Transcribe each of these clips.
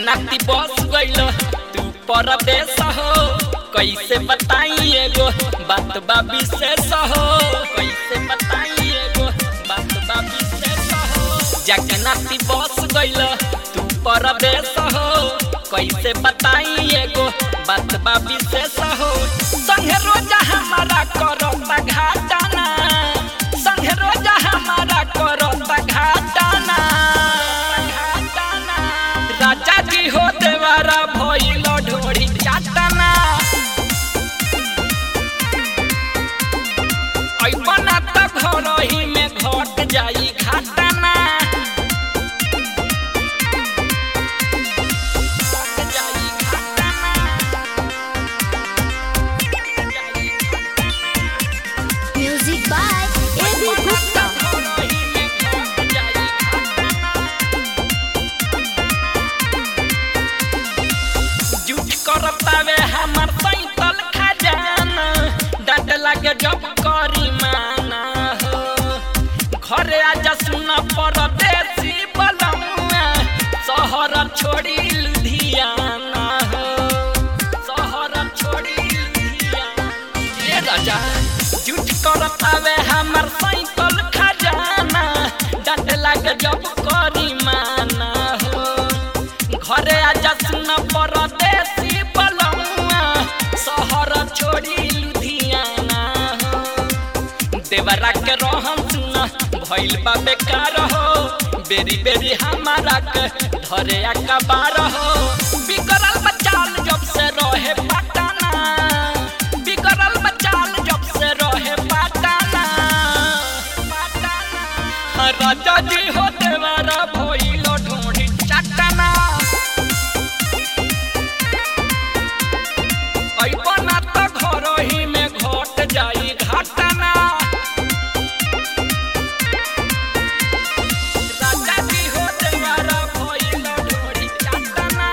नाती बस गइल तू परदेश हो कैसे बताई एगो बात बा विशेष हो कैसे बताई एगो बात बा विशेष हो जाके नाती बस गइल तू परदेश हो कैसे बताई एगो बात बा विशेष हो संगे रोजा हमारा करता घाटाना संगे रोजा हमारा करता घाटाना घाटाना राजा जी हो देवारा भइल ढोड़ी चाटना ऐबना त घर ही में घट जाई घाटना घट जाई घाटना Music by A.B. Gupta. झूठ करतावे हमर सैतल खजाना डट लागे जब करी माना हो घरे आजा सुन परदेसी बलमुआ शहर छोड़ी लुधियाना हो शहर छोड़ी लुधियाना ये राजा झूठ करतावे हमर सैतल खजाना डट लागे जब करी माना हो घरे आजा सुन परदेसी बलमुआ शहर छोड़ी लुधियाना हो देवरा के रहन सुन भइल बा बेकार हो बेरी बेरी हमारा के धरे अकबार हो बिगड़ल बचाल जब से रहे पटाना बिगड़ल बचाल जब से रहे पटाना पटाना राजा जी हो देवरा भइल ढोढ़ी चटना ऐबना त घर ही में घट जाई घटना राजा जी हो देवारा भइल ढोरी चटना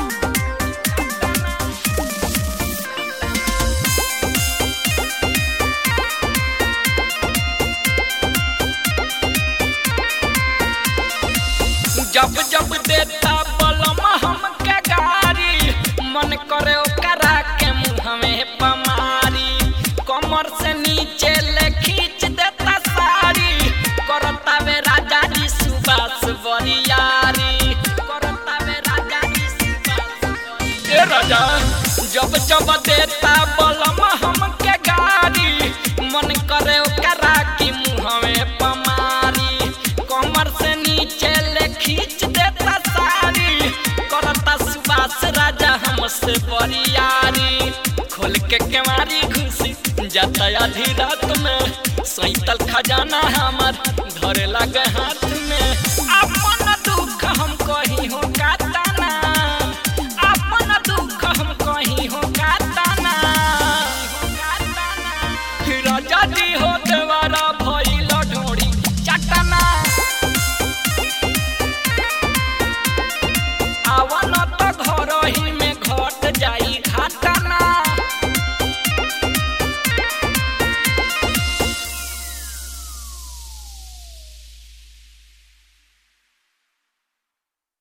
जब जब देता बलम हमके गारी मन करे ओकरा के मुँह में पमारी कमर से नीचे ले खींच देता साड़ी करता वे राजा जी सुबास बरियारी करता वे राजा जी सुबास बरियारी ए राजा जब जब देता बलम हमके गारी मन करे ओकरा की मुँह में पमारी कमर से नीचे ले खींच देता साड़ी करता सुबास राजा हमसे बरियारी खोल के केवारी घुसी जाता आधी रात में सैतल खजाना हमार धरे लगे हाथ